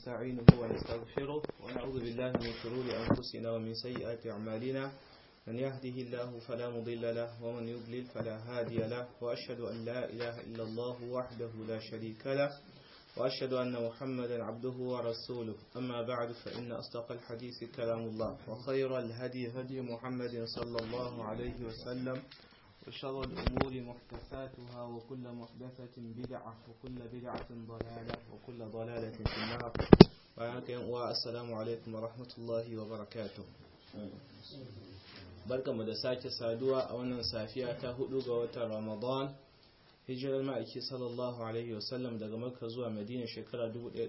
ونستعينه ونستغفره ونعوذ بالله من شرور أنفسنا ومن سيئات أعمالنا من يهده الله فلا مضل له ومن يضلل فلا هادي له وأشهد أن لا إله إلا الله وحده لا شريك له وأشهد أن محمدا عبده ورسوله أما بعد فإن أصدق الحديث كلام الله وخير الهدي هدي محمد صلى الله عليه وسلم وشر الأمور محدثاتها وكل محدثة بدعة وكل بدعة ضلالة وكل ضلالة في النار والسلام عليكم ورحمة الله وبركاته barka mu da sake saduwa a wannan safiya ta hudu ga watan ramadan hijirar ma'aiki sallallahu alaihi wasallam daga makka zuwa madina shekara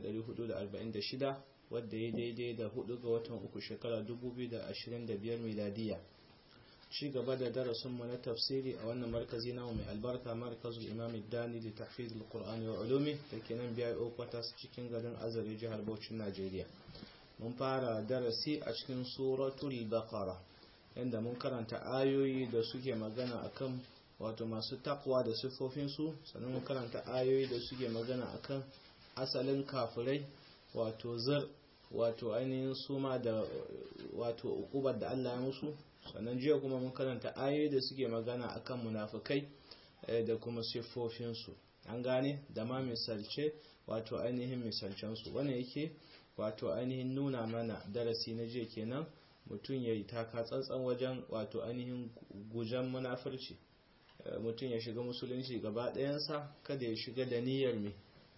1446 wadda ya daidai da hudu ga watan uku shekara 2025 miladiya ci gaba da darasinmu na tafsiri a wannan markazi namu mai albarka markazul imam dani da tahfiz alqur'ani wa ulumi da ke nan biya okwatas cikin garin azare jihar Bauchin Najeriya mun fara darasi a cikin suratul baqara inda mun karanta ayoyi da suke magana akan wato masu takwa da siffofinsu sannan mun karanta ayoyi da suke magana akan asalin kafirai wato zar wato ainihin suma da wato ukubar da Allah ya musu sannan jiya kuma mun karanta ayoyi da suke magana akan munafikai da kuma siffofinsu an gane da ma misalce wato ainihin misalcensu wannan yake wato ainihin nuna mana darasi na jiya kenan mutum ya yi taka tsantsan wajen wato ainihin gujen munafurci mutum ya shiga musulunci gaba ɗayansa kada ya shiga da niyyar mai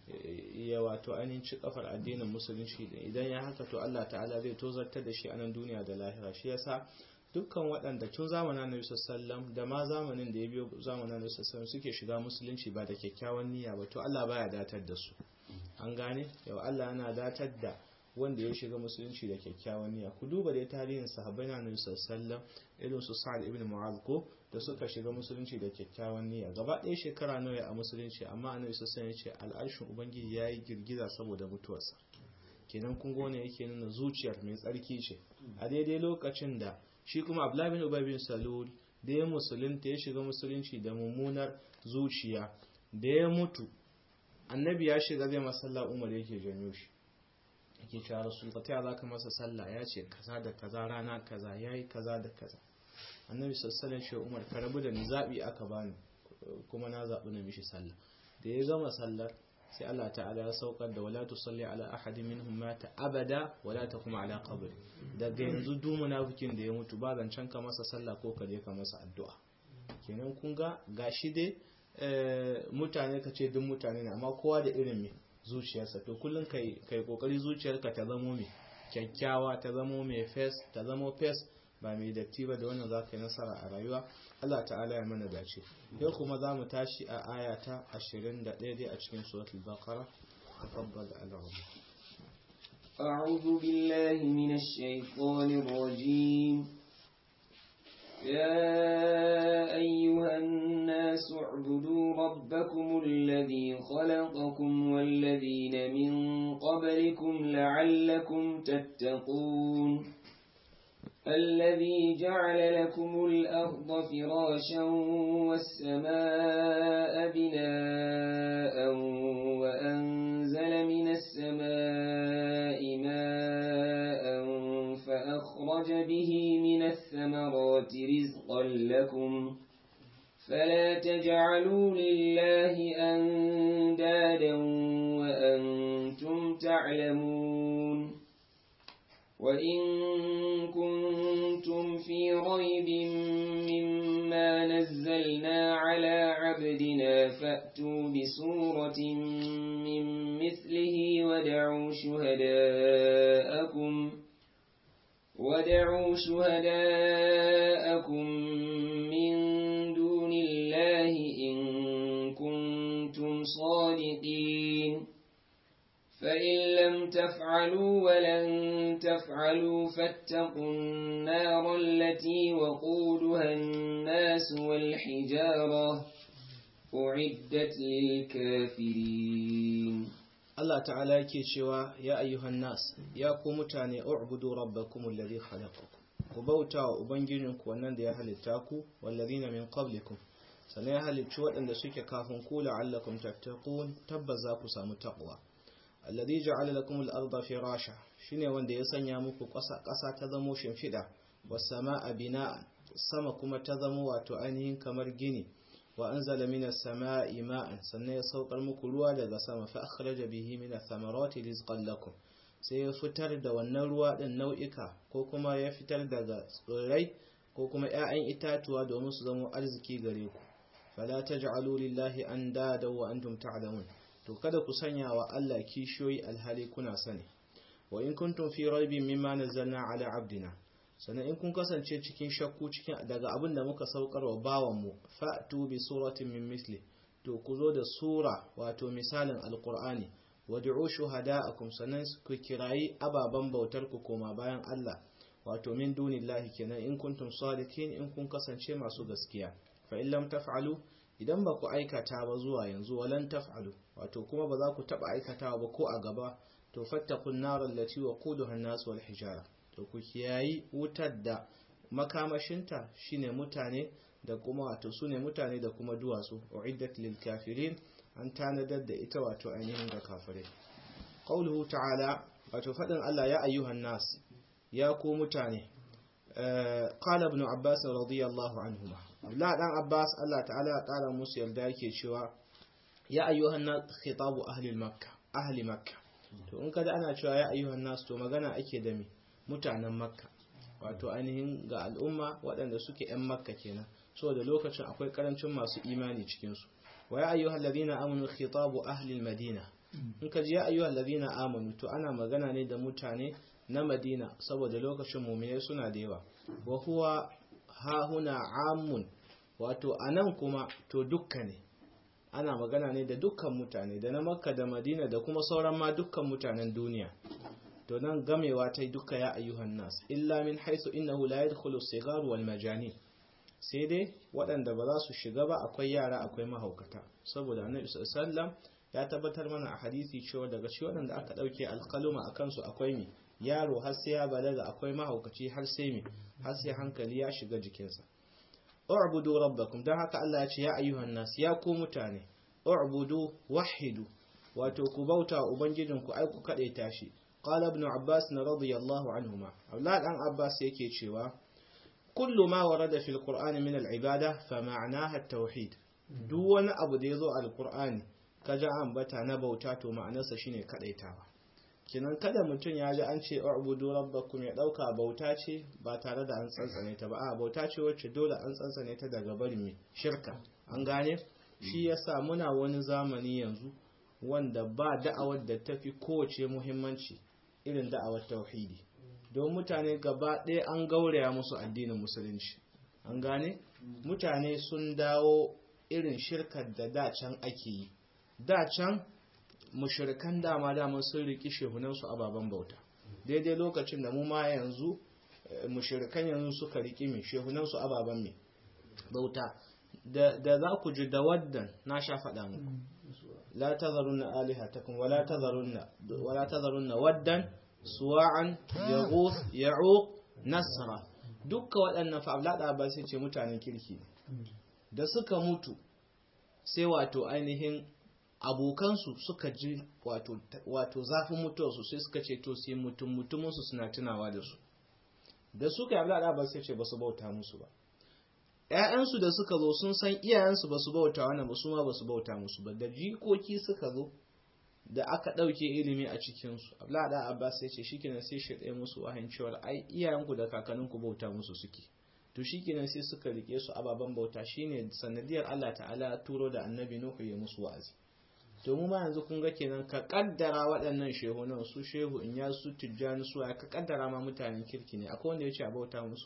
ya wato ainihin ci kafar addinin musulunci idan ya haka to Allah ta'ala zai tozartar da shi a nan duniya da lahira shi yasa dukkan waɗanda tun zamanin Annabi sallallahu da ma zamanin da ya biyo zamanin Annabi sallallahu suke shiga musulunci ba da kyakkyawan niyya ba to Allah baya datar da su an gane yau Allah yana datar da wanda ya shiga musulunci da kyakkyawan niyya ku duba dai tarihin sahabbai na Annabi sallallahu irin su Sa'ad ibn Mu'adh ko da suka shiga musulunci da kyakkyawan niyya gaba ɗaya shekara nawa a musulunci amma Annabi sallallahu ya ce al'arshin ubangiji yayi girgiza saboda mutuwarsa kenan kun gone yake nuna zuciyar mai tsarki ce a daidai lokacin da shi kuma Abdullah bin Ubay bin Salul da ya musulunta ya shiga musulunci da mummunar zuciya da ya mutu annabi ya shiga zai masalla Umar yake janyo shi yake cewa rasul ka ta za ka masa sallah ya ce kaza da kaza rana kaza yayi kaza da kaza annabi sallallahu alaihi umar ka rabu da ni zabi aka bani kuma na zabi na mishi sallah da ya gama sallar sai Allah ta'ala ya saukar da wala tusalli ala ahadin minhum mata abada wala taqum ala qabri daga yanzu duk munafikin da ya mutu ba zancen ka masa sallah ko ka je ka masa addu'a kenan kun ga gashi dai mutane ka ce duk mutane ne amma kowa da irin me zuciyarsa to kullum kai kai kokari zuciyarka ta zamo mai kyakkyawa ta zamo mai fes ta zamo fes ba mai datti ba da wannan za ka yi nasara a rayuwa Allah ta'ala ya mana dace yau kuma za mu tashi a aya ta 21 dai a cikin suratul baqara tafaddal al-rahman أعوذ بالله من الشيطان الرجيم يا أيها الناس اعبدوا ربكم الذي خلقكم والذين من قبلكم لعلكم تتقون الذي جعل لكم الأرض فراشا والسماء بناء وأنزل من السماء ماء فأخرج به من الثمرات رزقا لكم فلا تجعلوا لله أندادا وأنتم تعلمون وإن كنتم في ريب مما نزلنا على عبدنا فأتوا بسورة من مثله ودعوا شهداءكم ودعوا شهداءكم من دون الله إن كنتم صادقين فإن لم تفعلوا ولن تفعلوا فاتقوا النار التي وقودها الناس والحجارة أعدت للكافرين Allah ta'ala yake cewa ya ayyuhan nas ya ku mutane u'budu rabbakum alladhi khalaqakum ku bauta wa ubangijinku wannan da ya halitta ku wallazina min qablikum sannan ya halicci waɗanda suke kafin ku la'allakum tattaqun tabbas za ku samu taqwa alladhi ja'ala lakum al-ardha firasha shine wanda ya sanya muku ƙasa ƙasa ta zamo shimfiɗa was samaa bina'an sama kuma ta zamo wato ainihin kamar gini wa anzala minas samaa'i ma'an sannan ya saukar muku ruwa daga sama fa akhraja bihi minath thamarati rizqan lakum sai ya fitar da wannan ruwa din nau'ika ko kuma ya fitar daga tsirrai ko kuma 'ya'yan itatuwa domin su zama arziki gare ku fala taj'alu lillahi andada wa antum ta'lamun to kada ku sanya wa Allah kishiyoyi alhali kuna sani wa in kuntum fi raibin mimma nazzalna ala abdina sannan in kun kasance cikin shakku cikin daga abin da muka saukar wa bawanmu fa'tu bi suratin min misli to ku zo da sura wato misalin alqur'ani wad'u shuhada'akum sannan ku kirayi ababan bautar ku koma bayan Allah wato min dunillahi kenan in kuntum sadiqin in kun kasance masu gaskiya fa in lam taf'alu idan ba ku aikata ba zuwa yanzu walan taf'alu wato kuma ba za ku taba aikatawa ba ko a gaba to fattakun nar allati waquduha an-nas wal hijara to ku kiyayi wutar da makamashinta shine mutane da kuma wato sune mutane da kuma duwatsu uiddat lil kafirin an tanadar da ita wato ainihin ga kafirai qauluhu ta'ala wato fadin Allah ya ayyuhan nas ya ku mutane qala ibn abbas radiyallahu anhuma Abdullah dan Abbas Allah ta'ala ya kara musu yarda yake cewa ya ayyuhan nas khitabu ahli makkah ahli makkah to in kada ana cewa ya ayyuhan nas to magana ake da me mutanen makka wato ainihin ga al'umma waɗanda suke 'yan makka kenan saboda lokacin akwai karancin masu imani cikinsu wa ya ayyuhal ladina amanu khitabu ahli madina in ka ji ya ayyuhal ladina amanu to ana magana ne da mutane na madina saboda lokacin mu'minai suna da yawa wa huwa ha huna amun wato anan kuma to dukka ne ana magana ne da dukkan mutane da na makka da madina da kuma sauran ma dukkan mutanen duniya to nan gamewa ta duka ya ayyuhan nas illa min haisu innahu la yadkhulu sigar wal majani sai dai waɗanda ba za su shiga ba akwai yara akwai mahaukata saboda annabi sallallahu ya tabbatar mana a hadisi cewa daga shi waɗanda aka ɗauke alƙaluma a kansu akwai mi yaro har sai ya balaga akwai mahaukaci har sai mi har sai hankali ya shiga jikinsa u'budu rabbakum dan haka Allah ya ce ya ayyuhan nas ya ku mutane u'budu wahidu wato ku bauta ubangijinku ai ku kadaita shi قال ابن عباس رضي الله عنهما أولاد عن عباس يكي شوا كل ما ورد في القرآن من العبادة فمعناها التوحيد دون أبو ديزو القرآن kaja an bata na bauta to ma'anarsa shine kadaitawa kinan kada mutum ya ji an ce u'budu rabbakum ya dauka bauta ce ba tare da an tsantsane ta ba a bauta ce wacce dole an tsantsane ta daga barin mai shirka an gane shi yasa muna wani zamani yanzu wanda ba da'awar da tafi kowace muhimmanci irin da'awar tauhidi don mutane gaba ɗaya an gauraya musu addinin musulunci an gane mutane sun dawo irin shirkar da dacan ake yi dacan mushrikan dama dama sun riki shehunansu ababen bauta daidai lokacin da mu ma yanzu mushrikan yanzu suka riki mai shehunansu ababen mai bauta da za ku ji da waddan na sha faɗa muku لا تذرن آلهتكم ولا تذرن ولا تذرن ودا سواعا يغوث يعوق نسرا dukka waɗannan fa'ablaɗa ba sai ce mutanen kirki da suka mutu sai wato ainihin abokansu suka ji wato zafin mutuwarsu sai suka ce to sai mutum mutuminsu suna tunawa da su da suka yi ablaɗa ba sai ce ba su bauta musu ba ‘ya'yansu da suka zo sun san iyayensu ba su bauta wannan ba su ma ba su bauta musu ba da jikoki suka zo da aka ɗauke ilimi a cikinsu abdullahi abbas ya ce shikenan sai shi ɗaya musu wahayin cewar ai iyayenku da kakanninku bauta musu suke to shikenan sai suka rike su ababen bauta shine sanadiyar Allah ta'ala turo da annabi nuhu ya musu wa'azi to mu ma yanzu kun ga kenan ka kaddara waɗannan shehunan su shehu in ya su tijjani su ka kaddara ma mutanen kirki ne akwai wanda ya ce a bauta musu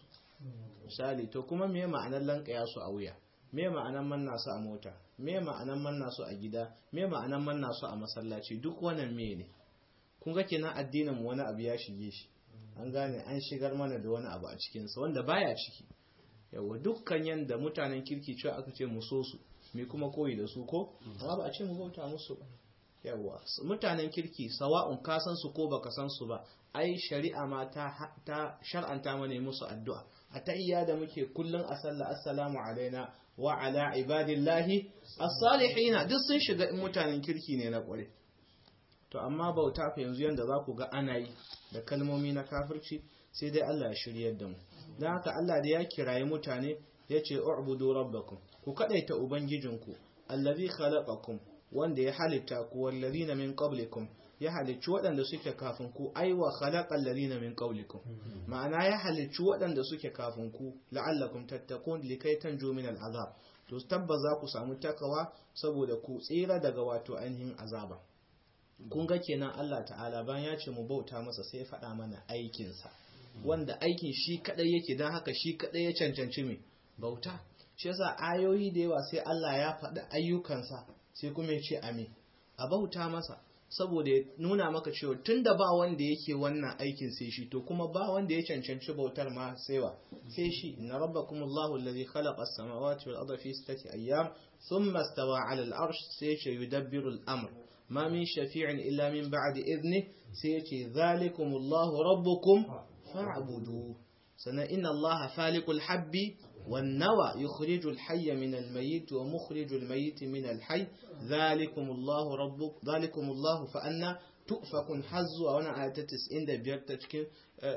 misali to kuma me ma'anar lankaya su a wuya me ma'anar manna su a mota me ma'anar manna su a gida me ma'anar manna su a masallaci duk wannan me ne kun ga kenan addinin mu wani abu ya shige shi an gane an shigar mana da wani abu a cikin sa wanda baya ciki yawa dukkan yanda mutanen kirki cewa aka ce mu so su me kuma koyi da su ko amma ba a ce mu bauta musu ba yawa mutanen kirki sawa'un ka san su ko baka san su ba ai shari'a ma ta ta shar'anta mana musu addu'a a tahiyya da muke kullun a sallah assalamu alaina wa ala ibadillahi as-salihin duk sun shiga in mutanen kirki ne na kware to amma bauta fa yanzu yanda za ku ga ana yi da kalmomi na kafirci sai dai Allah ya shiryar da mu don haka Allah da ya kirayi mutane ya ce u'budu rabbakum ku kadaita ubangijinku allazi khalaqakum wanda ya halitta ku wallazina min qablikum ya halicci waɗanda suke kafin ku aiwa khalaqal ladina min qablikum ma'ana ya halicci waɗanda suke kafin ku la'allakum tattaqun likai tanju min al'azab to tabbas za ku samu takawa saboda ku tsira daga wato ainihin azaba kun ga kenan Allah ta'ala bayan ya ce mu bauta masa sai ya faɗa mana aikinsa wanda aikin shi kadai yake don haka shi kadai ya cancanci mai bauta shi yasa ayoyi da yawa sai Allah ya faɗi ayyukansa sai kuma ya ce ame a bauta masa saboda ya nuna maka cewa tunda ba wanda yake wannan aikin sai shi to kuma ba wanda ya cancanci bautar ma sai wa sai shi inna rabbakumullahu alladhi khalaqa as-samawati wal arda fi sittati ayyam thumma istawa 'ala al-arsh sai ya yudabbiru al-amr ma min shafi'in illa min ba'di idni sai ya ce dhalikumullahu rabbukum fa'budu sannan inna allaha faliqul habbi والنوى يخرج الحي من الميت ومخرج الميت من الحي ذلكم الله ربك ذلكم الله فأنا تؤفكun har zuwa wani aya ta 95 ta cikin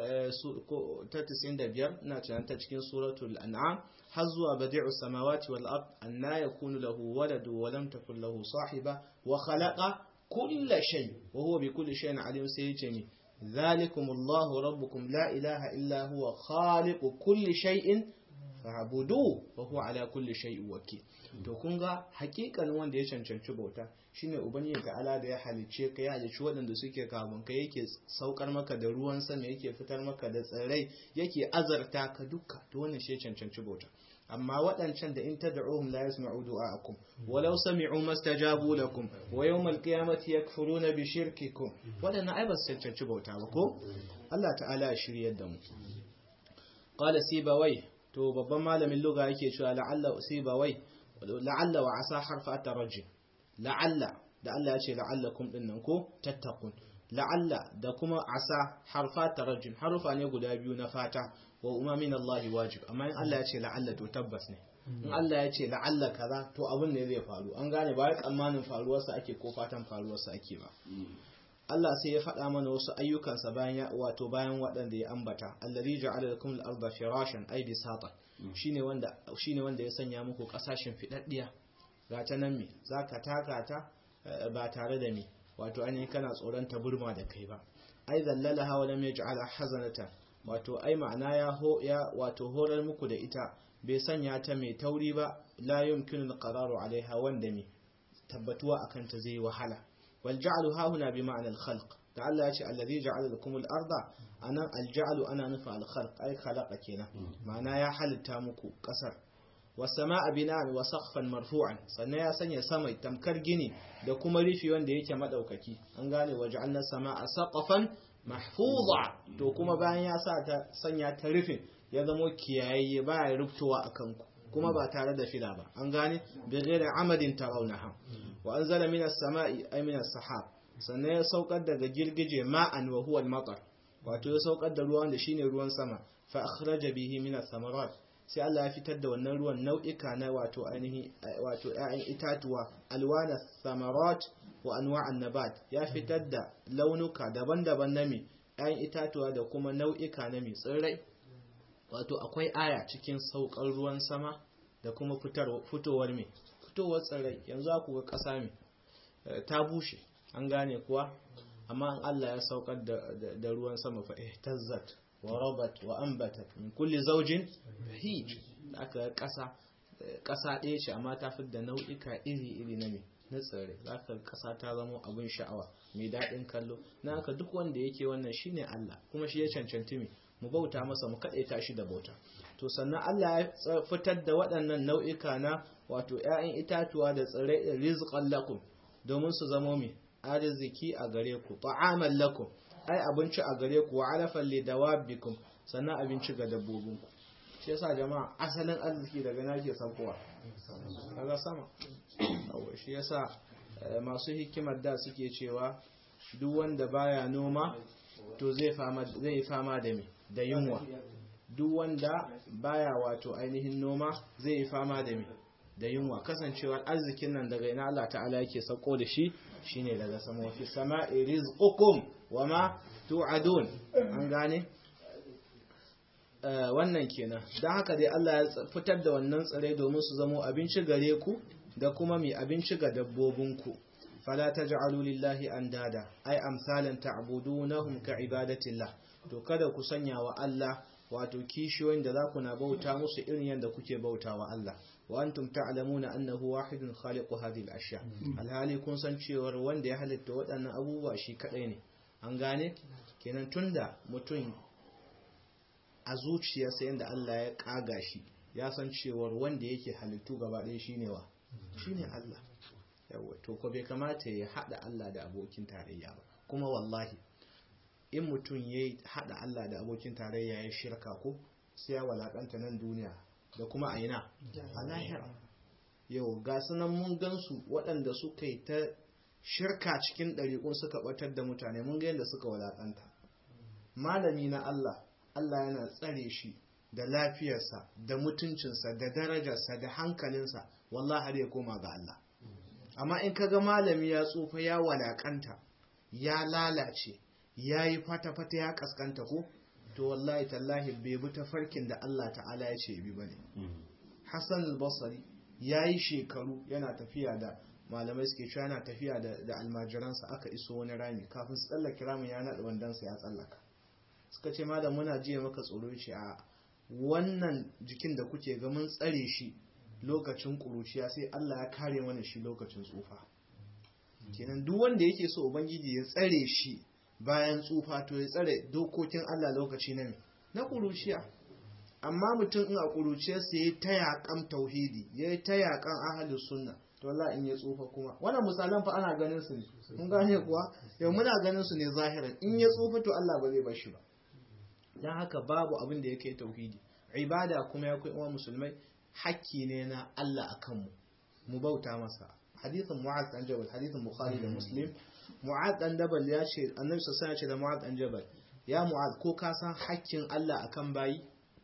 ta 95 na cikin ta cikin suratul an'am har zuwa badi'u samawati wal ard anna yakunu lahu waladu wa lam takul lahu sahiba wa khalaqa kulla shay wa huwa bi kulli shay'in alim sai yace ni ذلكم الله ربكم لا إله إلا هو خالق كل شيء fa'budu wa huwa ala kulli shay'in wakil to kun ga hakikan wanda ya cancanci bauta shine ubangiji ta'ala da ya halice ka ya halice waɗanda suke kafin ka yake saukar maka da ruwan sama yake fitar maka da tsirrai yake azarta ka duka to wannan shi ya cancanci bauta amma waɗancan da in tad'uhum la yasma'u du'a'akum walau sami'u mastajabu lakum wa yawmal qiyamati yakfuruna bi shirkikum waɗannan ai ba su cancanci bauta ba ko Allah ta'ala ya shiryar da mu qala sibawai to babban malamin luga yake cewa la'alla usibawai la'alla wa asa harfa tarajjum la'alla da Allah ya ce la'allakum dinnan ko tattaqun la'alla da kuma asa harfa tarajjum harufa ne guda biyu na fata wa umamin Allah wajib amma in Allah ya ce la'alla to tabbas ne in Allah ya ce la'alla kaza to abin ne zai faru an gane ba tsammanin faruwarsa ake ko fatan faruwarsa ake ba Allah sai ya faɗa mana wasu ayyukansa bayan ya wato bayan waɗanda ya ambata allazi ja'ala lakum al-ardha firashan ay bisata shine wanda shine wanda ya sanya muku kasashen fidaddiya ga ta nan me zaka taka ta ba tare da me wato ainihin kana tsoron ta burma da kai ba ai zallalaha wa lam yaj'ala hazanata wato ai ma'ana ya ho ya wato horar muku da ita bai sanya ta mai tauri ba la yumkinu al-qararu alaiha wanda me tabbatuwa akan ta zai wahala والجعل ها هنا بمعنى الخلق تعالى يا الذي جعل لكم الأرض أنا الجعل أنا نفع الخلق أي خلق كنا معناه يا حل تامكو كسر والسماء بناء وسقفا مرفوعا sannan ya sanya sama tamkar gini da kuma rufi wanda yake madaukaki an gane waja'alna samaa saqafan mahfuza to kuma bayan ya sa ta sanya ta rufin ya zamo kiyaye baya ruftowa akan ku kuma ba tare da fila ba an gane bi ghairi amadin tarawnaha wa anzala minas sama'i ay minas sahab sannan ya saukar daga girgije ma'an wa huwa al-matar wato ya saukar da ruwan da shine ruwan sama fa akhraja bihi minas samarat sai Allah ya fitar da wannan ruwan nau'ika na wato ainihi wato ƴaƴan itatuwa alwana samarat wa anwa'an nabat ya fitar da launuka daban-daban na mi ƴaƴan itatuwa da kuma nau'ika na mi tsirrai wato akwai aya cikin saukar ruwan sama da kuma fitowar mai fitowar tsirrai yanzu aku ga ƙasa mai ta bushe an gane kuwa amma an Allah ya saukar da ruwan sama fa ihtazzat wa rabat wa ambatat min kulli zawjin bahij aka ƙasa ƙasa ɗaya ce amma ta fi da nau'ika iri-iri na mai na tsirrai za ka ƙasa ta zama abin sha'awa mai daɗin kallo na haka duk wanda yake wannan shine Allah kuma shi ya cancanci mai mu bauta masa mu kaɗaita shi da bauta to sannan Allah ya fitar da waɗannan nau'ika na wato ‘ya'yan itatuwa da tsirrai da rizqan lakum domin su zamo mai arziki a gare ku ta'aman lakum ai abinci a gare ku wa alafan li dawabikum sannan abinci ga dabbobinku shi yasa jama'a asalin arziki daga na ke saukowa daga sama shi yasa masu hikimar da suke cewa duk wanda baya noma to zai fama zai fama da me da yunwa duk wanda baya wato ainihin noma zai yi fama da me da yunwa kasancewar arzikin nan daga ina Allah ta'ala yake sauko da shi shine daga sama wa fi sama'i rizqukum wama tu'adun an gane wannan kenan don haka dai Allah ya fitar da wannan tsare domin su zamo abinci gare ku da kuma mai abinci ga dabbobinku fala taj'alu lillahi andada ay amsalan ta'budunahum ka ibadatillah to kada ku sanya wa Allah wato kishiyoyin da za ku na bauta musu irin yadda kuke bauta wa Allah wa antum ta'lamuna annahu wahidun khaliqu hadhihi al-ashya alhali kun san cewar wanda ya halitta waɗannan abubuwa shi kadai ne an gane kenan tunda mutum a zuciyarsa yadda Allah ya kaga shi ya san cewar wanda yake halittu gaba ɗaya shine wa shine Allah yawa to ko bai kamata ya hada Allah da abokin tarayya ba kuma wallahi in mutum ya hada Allah da abokin tarayya ya shirka ko sai ya walakanta nan duniya da kuma a ina a lahira yau ga sunan mun gansu waɗanda suka yi ta shirka cikin ɗariƙun suka ɓatar da mutane mun ga yadda suka walakanta malami na Allah Allah yana tsare shi da lafiyarsa da mutuncinsa da darajarsa da hankalinsa wallahi har ya koma ga Allah amma in kaga malami ya tsufa ya walakanta ya lalace ya yi fata-fata ya kaskanta ko to wallahi tallahi bai bi ta farkin da Allah ta'ala ya ce bi bane Hassan al-Basri ya yi shekaru yana tafiya da malamai suke cewa yana tafiya da almajiransa aka iso wani rami kafin su tsallake ramin ya naɗa wandansa ya tsallaka suka ce malam muna jiya maka tsoro ce a wannan jikin da kuke ga mun tsare shi lokacin kuruciya sai Allah ya kare mana shi lokacin tsufa kenan duk wanda yake so ubangiji ya tsare shi bayan tsufa to ya tsare dokokin Allah lokaci na na kuruciya amma mutum in a kuruciyarsa ya ta yakan tauhidi ya ta yakan ahalus sunna to Allah in ya tsufa kuma wannan misalan fa ana ganin su ne kun gane kuwa yau muna ganin su ne zahiran in ya tsufa to Allah ba zai bar shi ba dan haka babu abin da yake tauhidi ibada kuma ya kai uwa musulmai hakki ne na Allah akan mu mu bauta masa hadithin mu'az dan jabal hadithin bukhari da muslim mu'az dan jabal ya ce annabi sallallahu alaihi ya ce da mu'az dan jabal ya mu'az ko ka san hakkin Allah akan bayi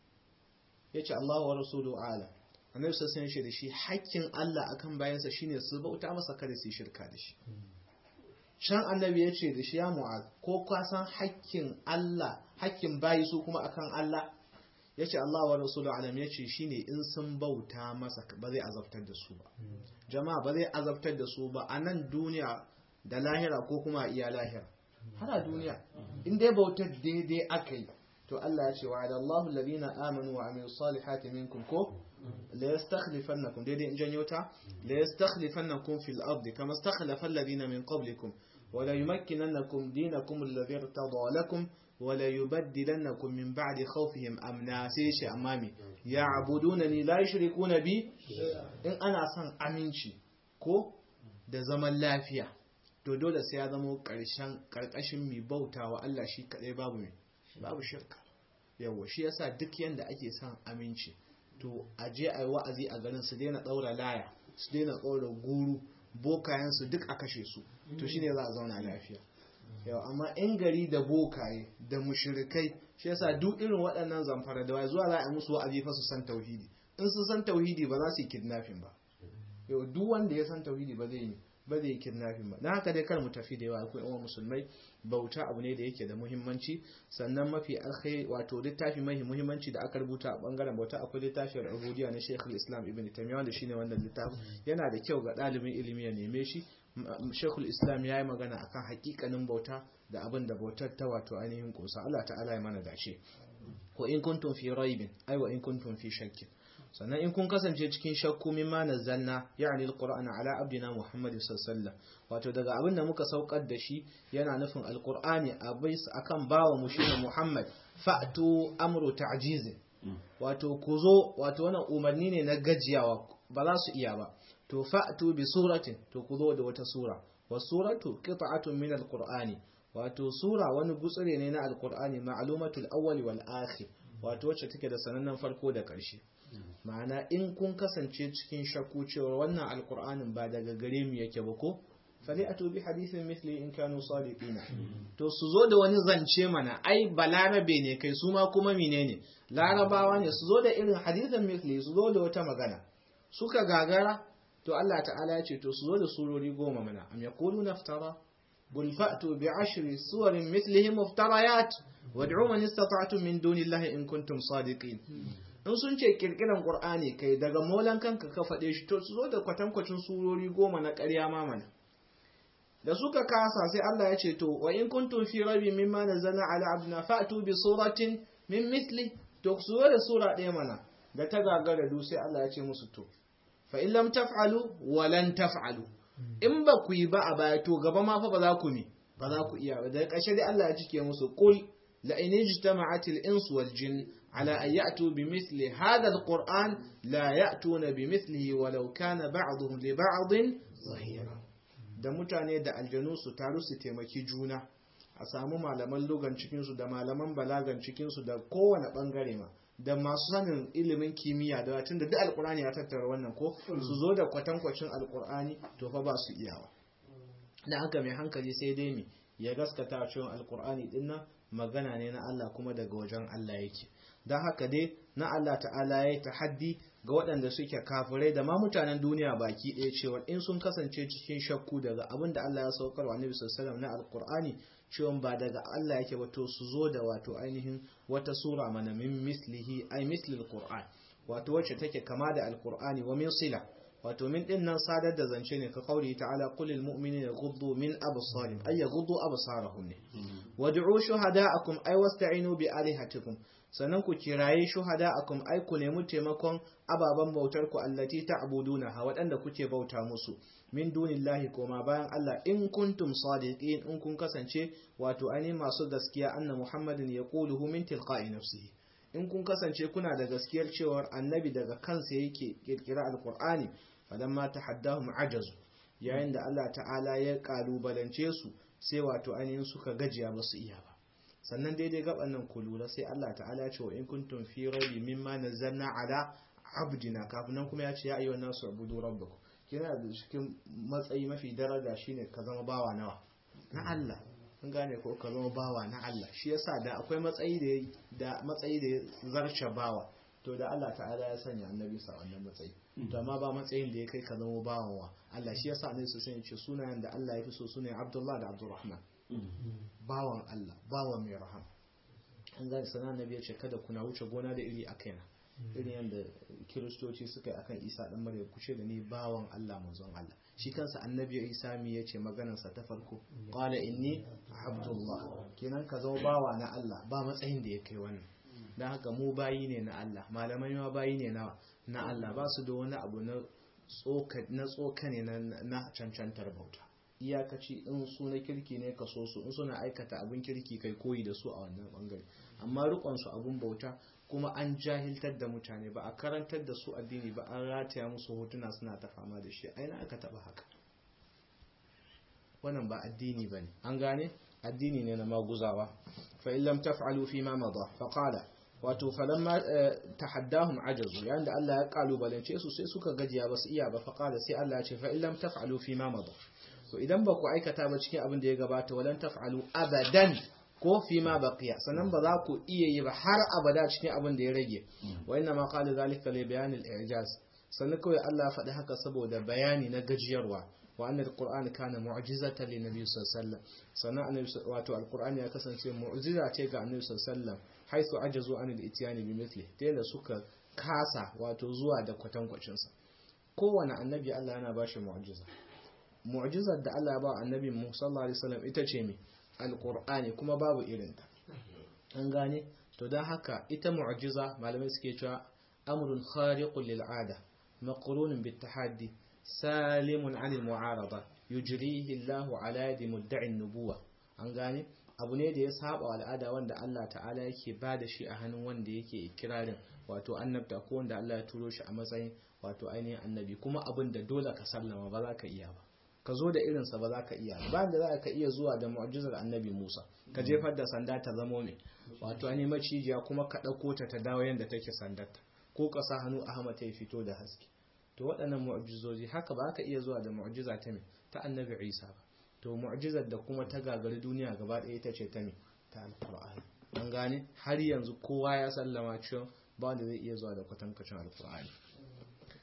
yace Allah wa rasuluhu ala annabi sallallahu alaihi ya ce da shi hakkin Allah akan bayansa shine su bauta masa kada su shirka da shi can annabi ya ce da shi ya mu'az ko ka san hakkin Allah hakkin bayi su kuma akan Allah ya ce Allah wa Rasulu alam ya ce shi ne in sun bauta masa ba zai azabtar da su ba jama'a ba zai azabtar da su ba a nan duniya da lahira ko kuma iya lahira har a duniya in dai bautar daidai aka yi to Allah ya ce wa da Allahu alladhina amanu wa amilu salihati minkum ko la yastakhlifannakum daidai in janyo ta la yastakhlifannakum fil ardi kama istakhlafa alladhina min qablikum wa la yumakkinannakum dinakum alladhi irtada lakum wala yubaddilannakum min ba'di khawfihim amna sai shi amami ya'budunani la yushrikuna bi in ana son aminci ko da zaman lafiya to dole sai ya zama karshen karkashin mi bautawa Allah shi kadai babu mai babu shirka yawa shi yasa duk yanda ake son aminci to a je a yi wa'azi a garin su daina daura laya su daina daura guru bokayen su duk a kashe su to shine za a zauna lafiya yau amma in gari da bokaye da mushrikai shi yasa duk irin waɗannan zamfara da wai zuwa za a musu wa'azi fa su san tauhidi in sun san tauhidi ba za su yi kidnapping ba yau duk wanda ya san tauhidi ba zai yi ba zai yi kidnapping ba dan haka dai kar mu tafi da yawa akwai yawan musulmai bauta abu ne da yake da muhimmanci sannan mafi alkhairi wato littafi mai muhimmanci da aka rubuta a bangaren bauta akwai littafin al-ubudiyya na Sheikh islam Ibn Taymiyyah wanda shine wannan littafin yana da kyau ga ɗalibin ilimi ya neme shi shekul islam ya yi magana akan hakikanin bauta da abin da bautar ta wato ainihin kusa Allah ta'ala ya mana dace ko in kuntum fi raibin ai wa in kuntum fi shakkin sannan in kun kasance cikin shakku mimma nazzalna ya'ni alqur'ana ala abdina muhammad sallallahu wato daga abin da muka saukar da shi yana nufin alqur'ani abais akan bawa mu shine muhammad fa'tu amru ta'jiz wato ku zo wato wannan umarni ne na gajiyawa ba za su iya ba to fa'tu bi suratin to ku zo da wata sura wa suratu qita'atun min alqur'ani wato sura wani gutsure ne na alqur'ani ma'lumatul awwal wal akhir wato wacce take da sanannen farko da ƙarshe ma'ana in kun kasance cikin shakku cewa wannan alqur'anin ba daga gare mu yake ba ko fali'atu bi hadithin mithli in kanu sadiqina to su zo da wani zance mana ai balarabe ne kai su ma kuma menene larabawa ne su zo da irin hadithin mithli su zo da wata magana suka gagara to Allah ta'ala ya ce to su zo da surori goma mana am yaquluna iftara qul fa'tu bi ashri suwarin mithlihi muftarayat wad'u man istata'tum min dunillahi in kuntum sadiqin in sun ce kirkiran qur'ani kai daga molan kanka ka faɗe shi to su zo da kwatankwacin surori goma na ƙarya ma mana da suka kasa sai Allah ya ce to wa in kuntum fi rabi mimma nazzalna ala abdina fa'tu bi suratin min mithli to su zo da sura ɗaya mana da ta gagara du sai Allah ya ce musu to fa in lam taf'alu wa lan taf'alu in ba ku yi ba a baya to gaba ma fa ba za ku mi ba za ku iya ba daga ƙarshe dai Allah ya cike musu qul la in ijtama'at al-ins wal jin ala an ya'tu bi mithli hadha al-qur'an la ya'tuna bi mithlihi walau kana ba'dhum li ba'dhin zahira da mutane da aljanu su taru su taimaki juna a samu malaman lugan cikinsu da malaman balagan cikinsu da kowane bangare ma da masu sanin ilimin kimiyya da tun da duk alkur'ani ya tattara wannan ko su zo da kwatankwacin alkur'ani to fa ba su iyawa na haka mai hankali sai dai mi ya gaskata cewa alkur'ani din nan magana ne na Allah kuma daga wajen Allah yake don haka dai na Allah ta'ala ya yi tahaddi ga waɗanda suke kafirai da ma mutanen duniya baki ɗaya cewa in sun kasance cikin shakku daga abin da Allah ya saukar wa Nabi sallallahu na alkur'ani cewa ba daga Allah yake ba to su zo da wato ainihin wata sura mana min mislihi ay mislil qur'an wato wacce take kama da alkur'ani wa min sila wato min din nan sadar da zance ne ka kauri ta'ala qulil mu'minina yaghuddu min absarihim ay yaghuddu absarahum ne wad'u shuhada'akum ay wasta'inu bi alihatikum sannan ku kiraye shuhada'akum ay ku nemi taimakon ababan bautar ku allati ta'buduna ha waɗanda kuke bauta musu min dunillahi koma bayan Allah in kuntum sadiqin in kun kasance wato ani masu gaskiya anna muhammadin yaquluhu min tilqa'i nafsihi in kun kasance kuna da gaskiyar cewar annabi daga kansa yake kirkira alqur'ani falamma tahaddahum ajazu yayin da Allah ta'ala ya kalubalance su sai wato ainihin suka gajiya ba su iya ba sannan daidai gaban nan ku lura sai Allah ta'ala ya ce wa in kuntum fi rabi mimma nazzalna ala abdina kafin nan kuma ya ce ya ayyuhan nasu ubudu rabbakum kina da cikin matsayi mafi daraja shine ka zama bawa nawa na Allah kun gane ko ka zama bawa na Allah shi yasa da akwai matsayi da da matsayi da zarce bawa to da Allah ta'ala ya sanya annabi sa wannan matsayi to amma ba matsayin da ya kai ka zama bawan wa Allah shi yasa annabi sai ya ce sunayen da Allah ya fi so sunayen Abdullah da Abdurrahman bawan Allah bawan mai rahama an gane sana annabi ya ce kada kuna wuce gona da iri a kaina irin yadda kiristoci suka yi akan isa dan maryam kuce da ni bawan Allah manzon Allah shi kansa annabi isa mi ya ce maganarsa ta farko qala inni abdullah kenan ka zama bawa na Allah ba matsayin da ya kai wannan dan haka mu bayi ne na Allah malamai ma bayi ne na na Allah ba su da wani abu na tsoka na tsoka ne na cancantar bauta iyakaci in su na kirki ne ka so su in suna aikata abin kirki kai koyi da su a wannan bangare amma rikon su abun bauta kuma an jahiltar da mutane ba a karantar da su addini ba an rataya musu hotuna suna ta fama da shi aina aka taba haka wannan ba addini bane an gane addini ne na maguzawa fa in lam taf'alu fi ma madha fa qala wato falamma tahaddahum ajazu yayin da Allah ya kalubalance su sai suka gajiya ba su iya ba fa qala sai Allah ya ce fa in lam taf'alu fi ma madha to idan ba ku aikata ba cikin abin da ya gabata walan taf'alu abadan ko fi ma baqiya sannan ba za ku iya yi ba har abada cikin abin da ya rage wa inna ma qala zalika li bayan al-i'jaz sannan kawai Allah faɗi haka saboda bayani na gajiyarwa wa annal qur'an kana mu'jizatan li nabiy sallallahu alaihi wasallam sannan annabi wato al-qur'ani ya kasance mu'jiza ce ga annabi sallallahu alaihi wasallam haythu ajazu an al-ityani bi mithli ta da suka kasa wato zuwa da kwatankwacin sa kowane annabi Allah yana bashi mu'jiza mu'jizar da Allah ya ba annabi Musa sallallahu alaihi wasallam ita ce me alkur'ani kuma babu irinta an gane to don haka ita mu'jiza malamai suke cewa amrun khariqun lil ada maqrunun bit tahaddi salimun anil mu'arada yujrihi Allah ala yadi mudda'i nubuwa an gane abu ne da ya saba al'ada wanda Allah ta'ala yake bada shi a hannun wanda yake ikirarin wato annabta ko wanda Allah ya turo shi a matsayin wato ainihin annabi kuma abin da dole ka sallama ba za ka iya ba ka zo da irinsa ba za ka iya ba da za ka iya zuwa da mu'jizar annabi Musa ka jefar da sanda ta zamo mai wato an macijiya kuma ka ɗauko ta ta dawo yadda take sandarta ko ka sa hannu Ahmad ya fito da haske to waɗannan mu'jizoji haka ba ka iya zuwa da mu'jiza ta mai ta annabi Isa ba to mu'jizar da kuma ta gagari duniya gaba ɗaya ita ce ta mai ta alqur'ani an gane har yanzu kowa ya sallama cewa ba wanda zai iya zuwa da kwatankwacin alqur'ani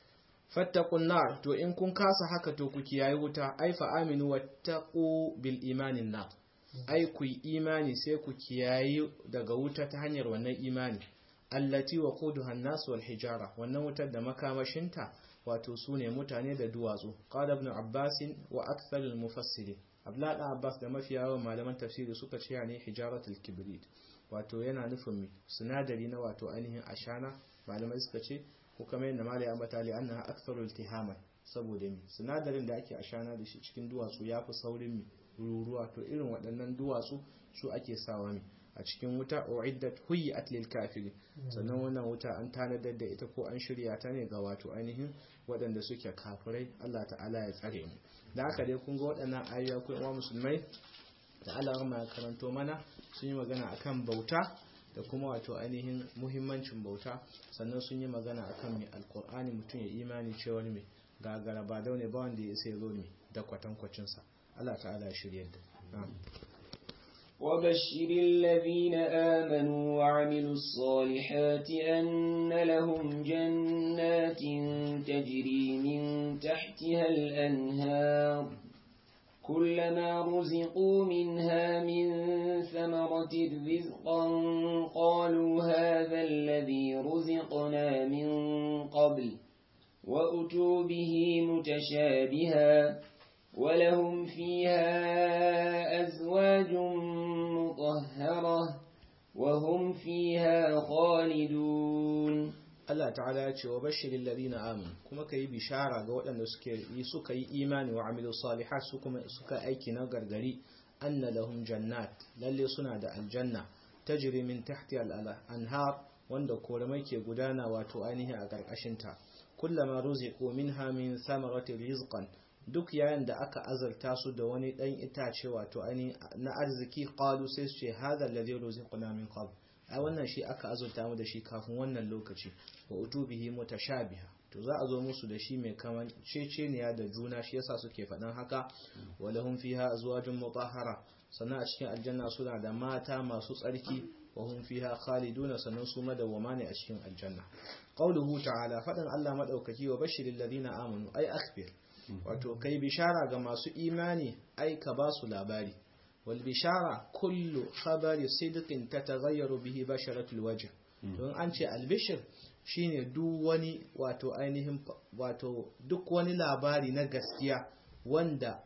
fattakun nar to in kun kasa haka to ku kiyaye wuta ai fa aminu wattaqu bil imanin nar ai ku yi imani sai ku kiyaye daga wuta ta hanyar wannan imani allati waquduha an-nas wal hijara wannan wutar da makamashinta wato sune mutane da duwatsu qala ibn abbas wa akthar al-mufassirin abdullah ibn abbas da mafiya yawan malaman tafsiri suka ce ne hijaratul kibrit wato yana nufin mi sinadari na wato ainihin ashana malamai suka ce ko kamar yadda malai ambata li annaha aktharu iltihaman saboda mi sinadarin da ake ashana da shi cikin duwatsu yafi saurin mi ruruwa to irin waɗannan duwatsu su ake sawa mi a cikin wuta uiddat huyat lil kafiri sannan wannan wuta an tanadar da ita ko an shirya ta ne ga wato ainihin waɗanda suke kafirai Allah ta'ala ya tsare mu da haka dai kun ga waɗannan ayoyi ko uwa musulmai da Allah ya karanto mana sun yi magana akan bauta da kuma wato ainihin muhimmancin bauta sannan sun yi magana akan mai alkur'ani mutum ya imani cewa mai gagara ba daune ba wanda ya sai zo mai da kwatankwacinsa Allah ta'ala ya shirya da وبشر الذين آمنوا وعملوا الصالحات أن لهم جنات تجري من تحتها الأنهار كلما رزقوا منها من ثمرة رزقا قالوا هذا الذي رزقنا من قبل وأتوا به متشابها ولهم فيها أزواج مطهرة وهم فيها خالدون Allah ta'ala ya ce wa bashirin ladina amin kuma ka yi bishara ga waɗanda suka yi imani wa amilu salihat su kuma suka aiki na gargari anna lahum jannat lalle suna da aljanna tajri min tahti al-anhar wanda koramai ke gudana wato ainihi a ƙarƙashin ta kullama ruziqu minha min samarati rizqan duk yayin da aka azarta su da wani dan itace wato ainihi na arziki qalu sai su ce hadha alladhi ruziqna min qabl a wannan shi aka azurta mu da shi kafin wannan lokaci wa utubihi mutashabiha to za a zo musu da shi mai kaman ceceniya da juna shi yasa suke faɗan haka walahum fiha azwajun mutahhara sannan a cikin aljanna suna da mata masu tsarki wa hum fiha khaliduna sannan su madawwama ne a cikin aljanna qauluhu ta'ala faɗan Allah madaukaki wa bashiril ladina amanu ai akhbir wato kai bishara ga masu imani ai ka ba su labari والبشارة كل خبر صدق تتغير به بشرة الوجه don an ce albishir shine duk wani wato ainihin wato duk wani labari na gaskiya wanda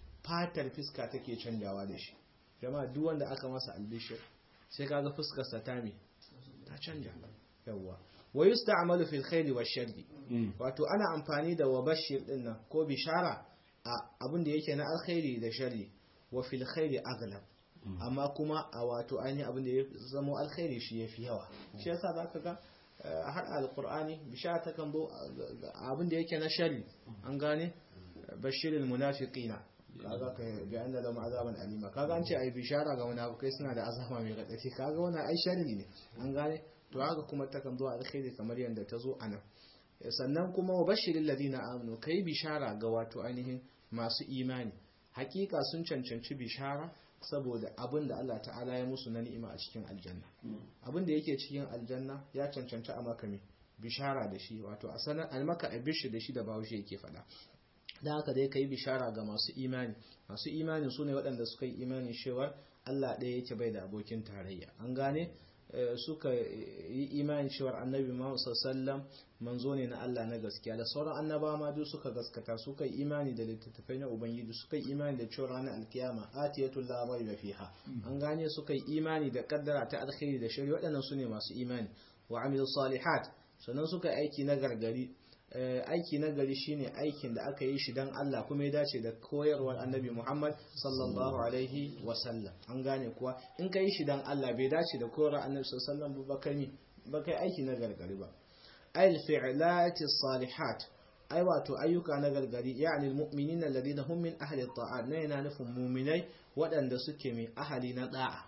fatar fiska take canjawa da shi jama'a duk wanda aka masa albishir sai kaga fuskarsa ta me ta canja yawa wa yusta'malu fil khairi wash sharri wato ana amfani da wabashir din nan ko bishara a abin da yake na alkhairi da sharri wa fil khairi aghlab amma kuma a wato ainihin abin da ya zama alkhairi shi yafi yawa shi yasa zaka ga har alqur'ani bishara ta kan zo abin da yake na sharri an gane bashirul munafiqina kaga kai bi anna lahum azaban alima kaga an ce ai bishara ga munafikai suna da azaba mai radadi kaga wannan ai sharri ne an gane to haka kuma ta kan zo alkhairi kamar yanda ta zo anan sannan kuma wa bashiril ladina amanu kai bishara ga wato ainihin masu imani hakika sun cancanci bishara saboda abin da Allah ta'ala ya musu na ni'ima a cikin aljanna abin da yake cikin aljanna ya cancanci a maka bishara da shi wato a sanar an maka abishi da shi da bahaushe yake faɗa da haka dai ka yi bishara ga masu imani masu imani su ne waɗanda suka yi imani cewa Allah ɗaya yake bai da abokin tarayya an gane suka yi imani cewar annabi Muhammad sallallahu manzo ne na Allah na gaskiya da sauran annaba ma duk suka gaskata suka yi imani da littattafai na ubangiji suka yi imani da cewar ranar alkiyama atiyatul la raiba fiha an gane suka yi imani da kaddara ta alkhairi da shari waɗannan su ne masu imani wa amilu salihat sannan suka aiki na gargari aiki na gari shine aikin da aka yi shi dan Allah kuma ya dace da koyarwar annabi Muhammad sallallahu alaihi wasallam an gane kuwa in ka yi shi dan Allah bai dace da koyarwar annabi sallallahu alaihi wasallam ba kai ba kai aiki na gargari ba ayil fi'lati salihat ai wato ayyuka na gargari yani almu'minin alladhina hum min ahli at-ta'at ne yana nufin mu'minai waɗanda suke mai ahali na da'a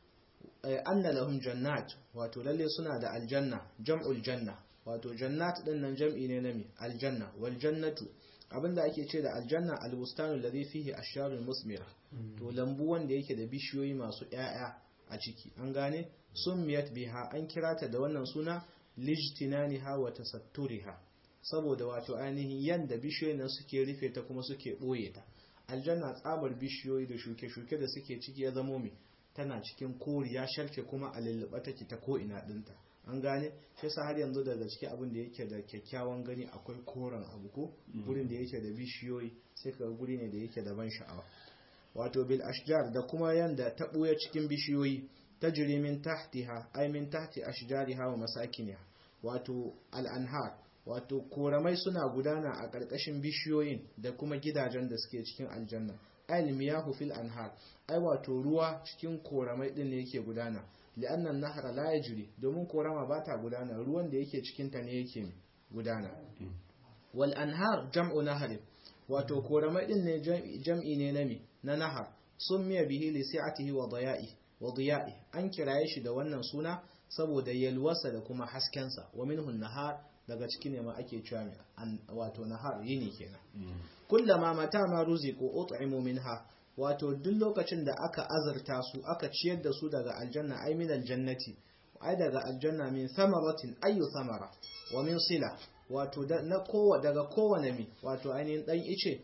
anna lahum jannat wato lalle suna da aljanna jam'ul janna wato jannat din nan jam'i ne na mi aljanna wal jannatu abinda ake ce da aljanna albustanu alladhi fihi asharul musmira to lambu wanda yake da bishiyoyi masu ƴaƴa a ciki an gane summiyat biha an kira ta da wannan suna lijtinaniha wa tasatturiha saboda wato ainihin yanda bishiyoyin nan suke rufe ta kuma suke ɓoye ta aljanna tsabar bishiyoyi da shuke-shuke da suke ciki ya zamo mai tana cikin koriya sharke kuma a lullube take ta ko ina dinta an gane shi yasa har yanzu daga ciki abin da yake da kyakkyawan gani akwai koren abu ko gurin da yake da bishiyoyi sai ka guri ne da yake da ban sha'awa wato bil ashjar da kuma yanda ta buya cikin bishiyoyi tajri min tahtiha ay min tahti ashjariha wa masakiniha wato al anhar wato koramai suna gudana a ƙarƙashin bishiyoyin da kuma gidajen da suke cikin aljanna ayil miyahu fil anhar ai wato ruwa cikin koramai din ne yake gudana li'annan nahra la yajri domin korama ba ta gudana ruwan da yake cikin ta ne yake gudana wal anhar jam'u nahar wato koramai din ne jam'i ne na mi na nahar sun miya bihi li si'atihi wa daya'i wa diya'i an kiraye shi da wannan suna saboda yalwasa da kuma haskensa wa minhu nahar daga ciki ne ma ake cewa wato nahar yini kenan kullama mata ma ruziqu ut'imu minha wato duk lokacin da aka azurta su aka ciyar da su daga aljanna ay min aljannati ai daga aljanna min thamaratin ayu thamara wa min sila wato na kowa daga kowane mi wato ainihin dan ice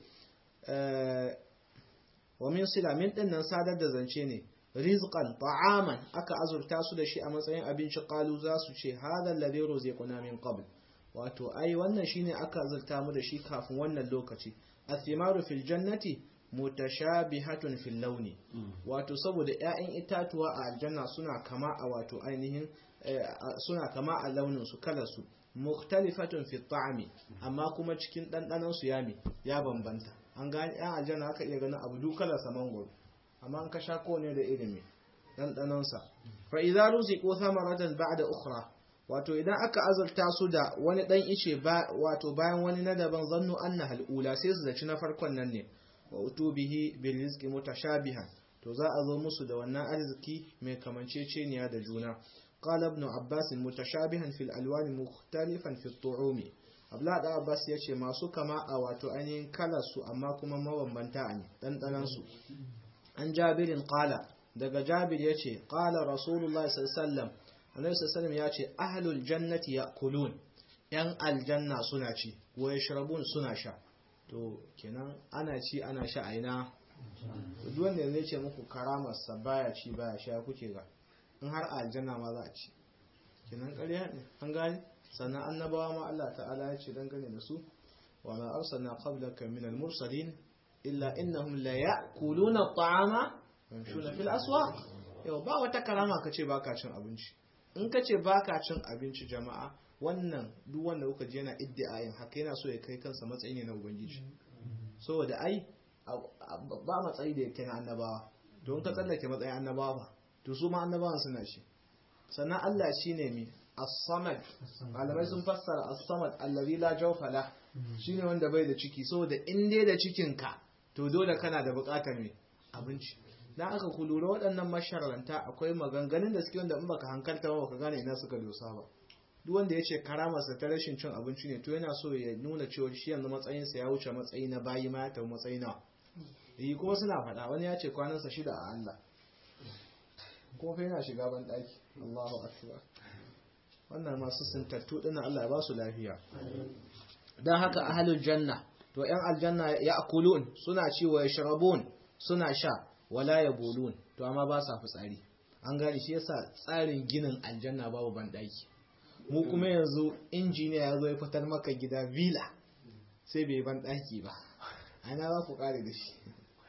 wa min sila min din nan sadar da zance ne rizqan ta'aman aka azurta su da shi a matsayin abinci qalu za su ce hadha alladhi ruziquna min qabl wato ai wannan shine aka azurta mu da shi kafin wannan lokaci athimaru fil jannati mutashabihatun fil launi wato saboda ƴaƴan itatuwa a aljanna suna kama a wato ainihin suna kama a launin su kalar su mukhtalifatun fi ta'ami amma kuma cikin dandanan su yami ya bambanta an gani ƴan aljanna aka iya ganin abu dukalar sa mangoro amma an ka sha ne da ilimi dandanan sa fa idza ruziqu thamaratan ba'da ukhra wato idan aka azurta su da wani dan ice wato bayan wani na daban zannu anna halula sai su zaci na farkon nan ne wa utubihi bil rizqi mutashabihan to za a zo musu da wannan arziki mai kamanceceniya da juna qala ibn abbas mutashabihan fil alwan mukhtalifan fi tu'umi abla da abbas yace masu kama a wato ainihin kalar su amma kuma mabambanta ne dandanan su an jabirin qala daga jabir yace qala rasulullahi sallallahu alaihi wasallam annabi sallallahu ya ce ahlul jannati ya'kulun yan aljanna suna ci wa yashrabun suna sha to kenan ana ci ana sha aina duk wanda zai ce muku karamar sa baya ci baya sha kuke ga in har aljanna ma za a ci kenan ƙarya ne an gani sannan annabawa ma Allah ta'ala ya ce dangane da su wa ma arsalna qablaka min al-mursalin illa innahum la ya'kuluna at-ta'ama yamshuna fil aswaq yau ba wata karama kace baka cin abinci in ka ce ba ka cin abinci jama'a wannan duk wanda kuka je yana iddiayin haka yana so ya kai kansa matsayi ne na ubangiji saboda ai ba matsayi da yake na annabawa don ka tsallake matsayin annabawa ba to su ma annabawan suna shi sannan Allah shine mi as-samad malamai sun fassara as-samad allazi la jawfa la shine wanda bai da ciki saboda in dai da cikin ka to dole kana da bukatar me abinci dan aka ku lura waɗannan masharanta akwai maganganun da suke wanda in baka hankalta ba baka gane ina suka dosa ba duk wanda ya ce karamarsa ta rashin cin abinci ne to yana so ya nuna cewa shi yanzu matsayinsa ya wuce matsayi na bayi ma ya tafi matsayi na yi kuma suna faɗa wani ya ce kwanansa shida a Allah ko fa yana shiga ban ɗaki Allahu akbar wannan masu sintattu ɗin Allah ya ba su lafiya dan haka ahlul janna to yan aljanna ya akulun suna ci wa yashrabun suna sha wala ya bolun to amma ba sa fitsari an gane shi yasa tsarin ginin aljanna babu banɗaki mu kuma yanzu injiniya ya zo ya fitar maka gida villa sai bai banɗaki ba ana za ku kare da shi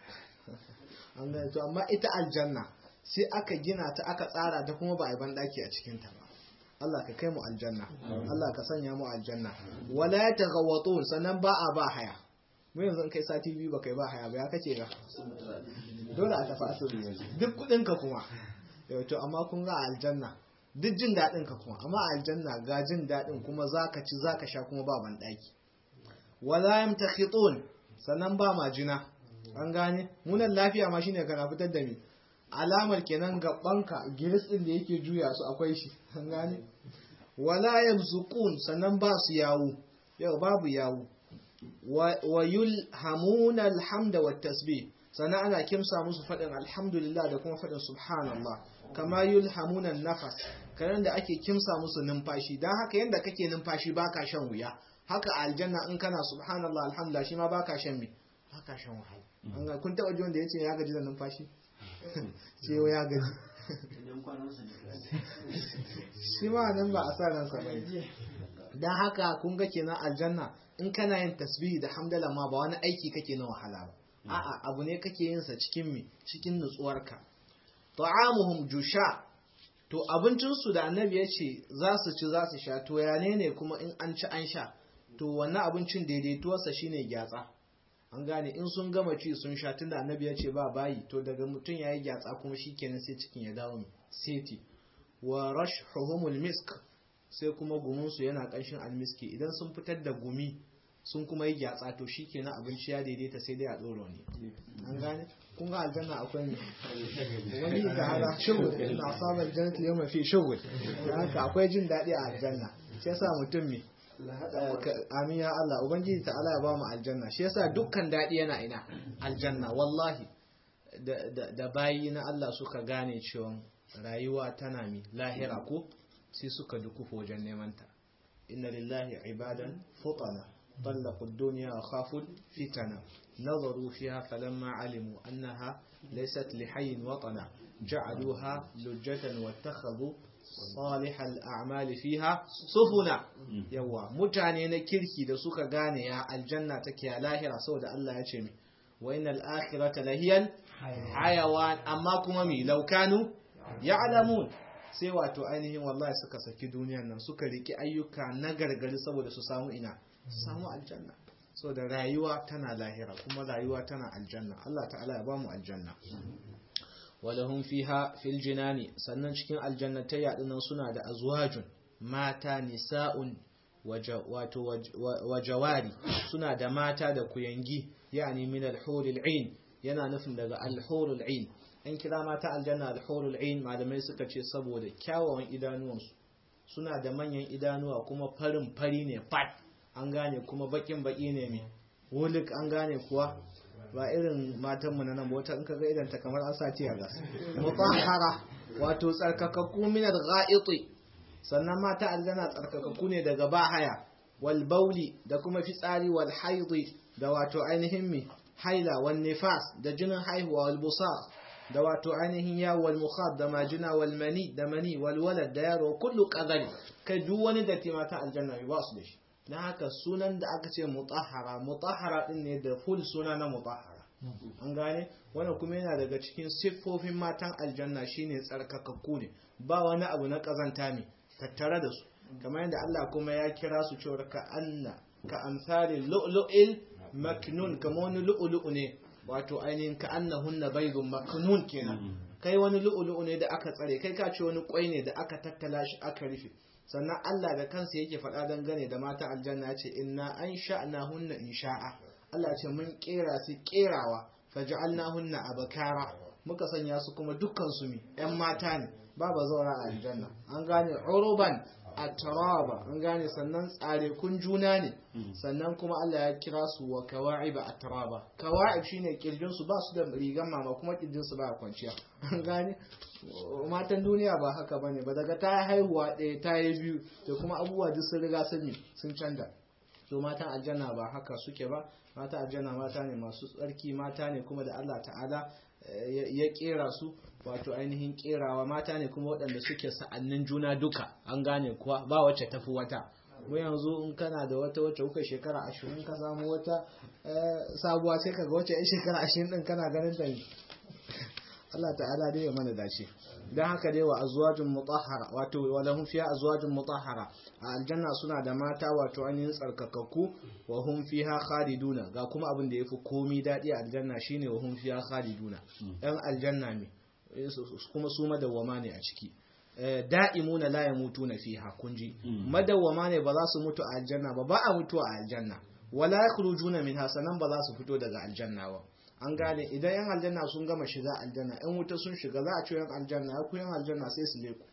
an gane to amma ita aljanna sai aka gina ta aka tsara ta kuma ba a yi banɗaki a cikinta ba Allah ka kai mu aljanna Allah ka sanya mu aljanna wala ya tagawatun sannan ba a ba haya mu yanzu in kai sati biyu ba kai ba haya ba ya kace ga dole a tafi asiri yanzu duk kudin ka kuma yau to amma kun ga aljanna duk jin daɗin ka kuma amma aljanna ga jin daɗin kuma zaka ci zaka sha kuma ba ban daki wala yamtakhitun sannan ba majina an gane munan lafiya ma shine kana fitar da mi alamar kenan gabanka giris din da yake juya su akwai shi an gane wala yamzuqun sannan ba su yawo yau babu yawo wa yulhamuna alhamda wat tasbih sannan ana kimsa musu faɗin alhamdulillah da kuma faɗin subhanallah kama yulhamunan nafas kanan da ake kimsa musu numfashi don haka yadda kake numfashi baka shan wuya haka a aljanna in kana subhanallah alhamdulillah shi ma baka shan me baka shan wahala kun taba ji wanda yace ya gaji da numfashi ce ya gaji shi ma nan ba a sa ransa ba dan haka kun ga kenan aljanna in kana yin tasbihi da hamdala ma ba wani aiki kake na wahala ba a'a abu ne kake yin sa cikin me cikin nutsuwarka ta'amuhum jusha to abincinsu da annabi ya ce za su ci za su sha to ya ne kuma in an ci an sha to wannan abincin daidaituwarsa shine gyatsa an gane in sun gama ci sun sha tunda annabi ya ce ba bayi to daga mutum ya yi gyatsa kuma shi kenan sai cikin ya dawo seti wa rashhuhumul misk sai kuma gumunsu yana ƙanshin almiski idan sun fitar da gumi sun kuma yi gyatsa to shi kenan abinci ya daidaita sai dai a tsoro ne an gane kun ga aljanna akwai ne wani ta hada shugul ina samun jannat yau mafi shugul haka akwai jin daɗi a aljanna shi yasa mutum me amin ya Allah ubangiji ta Allah ya ba mu aljanna shi yasa dukkan daɗi yana ina aljanna wallahi da bayi na Allah suka gane cewa rayuwa tana mi lahira ko sai suka dukufa wajen neman ta inna lillahi ibadan futana طلقوا الدنيا وخافوا الفتنة نظروا فيها فلما علموا أنها ليست لحي وطنا جعلوها لجة واتخذوا صالح الأعمال فيها سفنا يوا متاني نكركي da suka gane ya aljanna take ya lahira saboda Allah ya ce mi wa innal akhirata lahiyan hayawan amma kuma mi laukanu ya'lamun sai wato ainihin wallahi suka saki duniyar nan suka riki ayyuka na gargari saboda su samu ina su samu aljanna so da rayuwa tana lahira kuma rayuwa tana aljanna Allah ta'ala ya bamu aljanna walahum fiha fil jinani sannan cikin aljannatai yadunan suna da azwajun mata nisa'un wato wajawari suna da mata da kuyangi yani min al-hurul ain yana nufin daga al-hurul ain an kira mata aljanna al-hurul ain malamai suka ce saboda kyawawan idanuwansu suna da manyan idanuwa kuma farin fari ne fat an gane kuma bakin baki ne mai wulik an gane kuwa ba irin matanmu na nan wata in ka ga idan ta kamar an sa a gas mutahhara wato tsarkakakku min al-gha'iti sannan mata aljanna tsarkakakku ne daga bahaya wal bauli da kuma fitsari wal haidi da wato ainihin mi haila wal nifas da jinin haihuwa wal busaq da wato ainihin ya wal mukhab da majina wal mani da mani wal walad da yaro kullu qadari kai duk wani da mata aljanna ba su da shi na haka sunan da aka ce mutahara mutahara din ne da full suna na mutahara an gane wannan kuma yana daga cikin siffofin matan aljanna shine tsarkakakku ne ba wani abu na kazanta ne tattare da su kamar yadda Allah kuma ya kira su cewa ka anna ka amsalin lu'lu'il maknun kamar wani lu'lu'u ne wato ainihin ka annahunna baydun maknun kenan kai wani lu'lu'u ne da aka tsare kai ka ce wani kwai ne da aka tattala shi aka rufe sannan Allah da kansa yake faɗa dangane da mata aljanna ce inna an sha'na hunna insha'a Allah ce mun kera su kerawa faj'alna hunna abakara muka sanya su kuma dukkan su mi ƴan mata ne babu zaura a aljanna an gane uruban atraba an gane sannan tsare kun juna ne sannan kuma Allah ya kira su wa kawa'iba atraba kawa'ib shine kirjin su ba su da rigan mama kuma kirjin su ba kwanciya an gane matan duniya ba haka bane ba daga ta haihuwa ɗaya ta yi biyu da kuma abubuwa duk sun riga sun sun canja to matan aljanna ba haka suke ba mata aljanna mata ne masu tsarki mata ne kuma da Allah ta'ala ya kera su wato ainihin kerawa mata ne kuma waɗanda suke sa'annin juna duka an gane kuwa ba wacce tafi wata mu yanzu in kana da wata wacce kuka shekara ashirin ka samu wata sabuwa sai ka ga wacce yan shekara ashirin din kana ganin ta Allah ta'ala dai ya mana dace dan haka dai wa azwajun mutahhara wato walahum fiha azwajun mutahhara a aljanna suna da mata wato ainihin tsarkakakku wa hum fiha khaliduna ga kuma abin da yafi komi dadi a aljanna shine wa hum fiha khaliduna dan aljanna ne kuma su madawwama ne a ciki da'imuna la yamutuna fiha kunji madawwama ne ba za su mutu a aljanna ba ba a mutu a aljanna wala yakhrujuna minha sanan ba za su fito daga aljanna ba an gane idan yan aljanna sun gama shiga aljanna yan wuta sun shiga za a ce yan aljanna ya ku yan aljanna sai su leku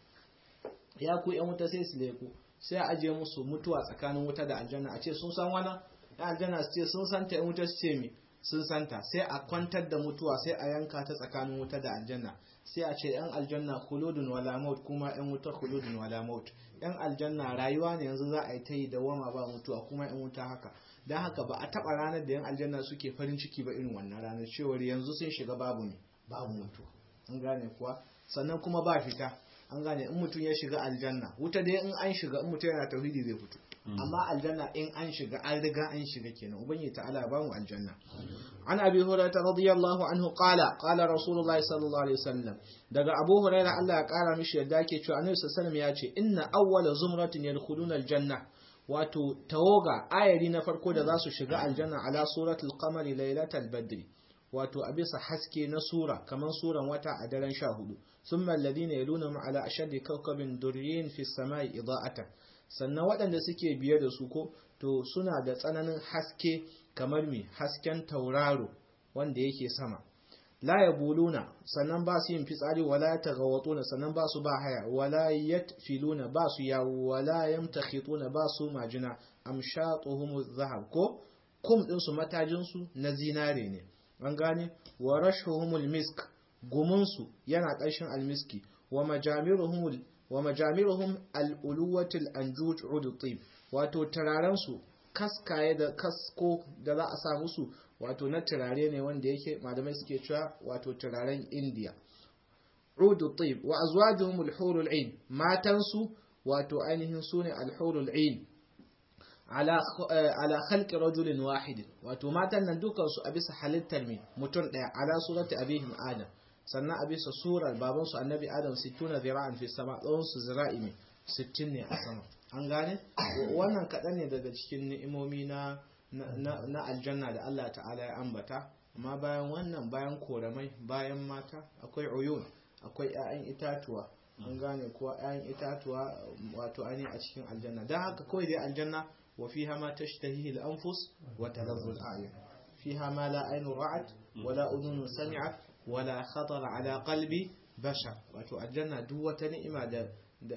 ya ku yan wuta sai su leku sai a ajiye musu mutuwa tsakanin wuta da aljanna a ce sun san wana yan aljanna su ce sun santa yan wuta su ce mi sun santa sai a kwantar da mutuwa sai a yanka ta tsakanin wuta da aljanna sai a ce yan aljanna khuludun wala maut kuma yan wuta khuludun wala maut yan aljanna rayuwa ne yanzu za a yi ta yi dawama ba mutuwa kuma yan wuta haka don haka ba a taba ranar da yan aljanna suke farin ciki ba irin wannan ranar cewar yanzu sun shiga babu ne babu mutuwa an gane kuwa sannan kuma ba fita an gane in mutum ya shiga aljanna wuta dai in an shiga in mutum yana tauhidi zai fito amma aljanna in an shiga an riga an shiga kenan ubangiji ta'ala ba mu aljanna an abi hurairah radiyallahu anhu qala qala rasulullahi sallallahu alaihi wasallam daga abu hurairah Allah ya kara mishi yadda yake cewa annabi sallallahu alaihi wasallam ya ce inna awwala zumratin yadkhuluna aljanna wato tawoga ayari na farko da za su shiga aljanna ala suratul qamari lailatal badri wato a bisa haske na sura kamar suran wata a daren sha hudu sun mallabi ne ya luna ala ashaddi kawkabin duryin fi samai ida'atan sannan waɗanda suke biye da su ko to suna da tsananin haske kamar mi hasken tauraro wanda yake sama la ya buluna sannan ba su yin fitsari wala ya tagawatuna sannan ba su ba haya wala yatfiluna ba su yawo wala yamtakhituna ba su majina amshatuhum zahab ko kum din su matajin su na zinare ne an gane wa rashuhumul misk gumunsu yana ƙarshen almiski wa majamiruhum wa majamiruhum al-uluwatil anjuj udutib wato turaren su kaskaye da kasko da za a sa musu wato na turare ne wanda yake malamai suke cewa wato turaren India udutib wa azwajuhum al-hurul ain matan su wato ainihin sune al-hurul ain ala khalqi rajulin wahid wato matan nan dukan su a bisa halittar me mutum daya ala surati abihim adam sannan a bisa surar baban su annabi adam 60 zira'an fi sama tsawon su zira'i me 60 ne a sama an gane wannan kadan ne daga cikin ni'imomi na na aljanna da Allah ta'ala ya ambata amma bayan wannan bayan koramai bayan mata akwai uyun akwai 'ya'yan itatuwa an gane kuwa 'ya'yan itatuwa wato ainihin a cikin aljanna don haka kawai dai aljanna وفيها ما تشتهيه الأنفس وتلذ الأعين فيها ما لا عين رأت ولا أذن سمعت ولا خطر على قلب بشر wato aljanna duk wata ni'ima da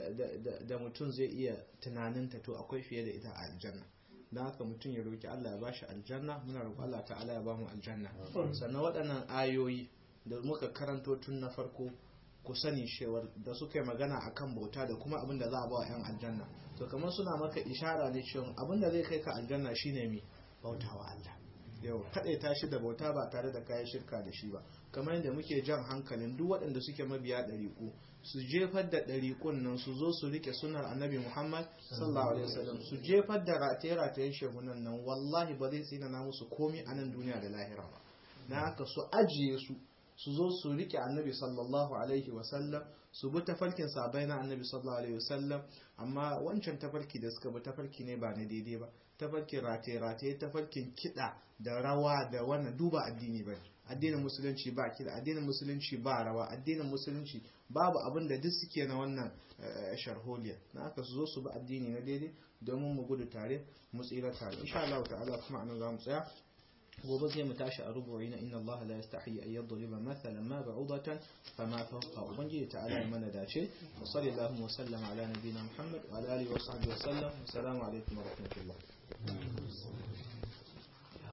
da mutum zai iya tunaninta to akwai fiye da ita a aljanna don haka mutum ya roki Allah ya bashi aljanna muna roƙi Allah ta'ala ya bamu aljanna sannan waɗannan ayoyi da muka karanto tun na farko ku sani cewar da suka yi magana akan bauta da kuma abin da za a ba wa 'yan aljanna to kamar suna maka ishara ne cewa abin da zai kai ka aljanna shine mai bauta wa Allah yau kaɗai ta shi da bauta ba tare da kayan shirka da shi ba kamar yadda muke jan hankalin duk waɗanda suke mabiya ɗariƙu su jefar da ɗariƙun nan su zo su rike sunar annabi muhammad sallallahu alaihi wasallam su jefar da rataye-ratayen shehunan nan wallahi ba zai tsinana musu komi a nan duniya da lahira ba na haka su ajiye su su zo su rike annabi sallallahu alaihi wasallam su bi tafarkin sabai na annabi sallallahu alaihi wasallam amma wancan tafarki da suka bi tafarki ne ba na daidai ba tafarkin rataye-rataye tafarkin kiɗa da rawa da wannan duba addini ba addinin musulunci ba kiɗa addinin musulunci ba rawa addinin musulunci babu abin da duk suke na wannan sharholiya na aka su zo su bi addini na daidai domin mu gudu tare mu tsira tare insha Allah ta'ala kuma anan za mu tsaya gobe zai mu tashi a rubu'i na inna Allah la yastahi an yadriba mathalan ma ba'udatan fama fawqa ubangiji ta'ala ya mana dace wa sallallahu wa sallama ala nabiyyina Muhammad wa ala alihi wa sahbihi wa sallam assalamu alaikum wa rahmatullah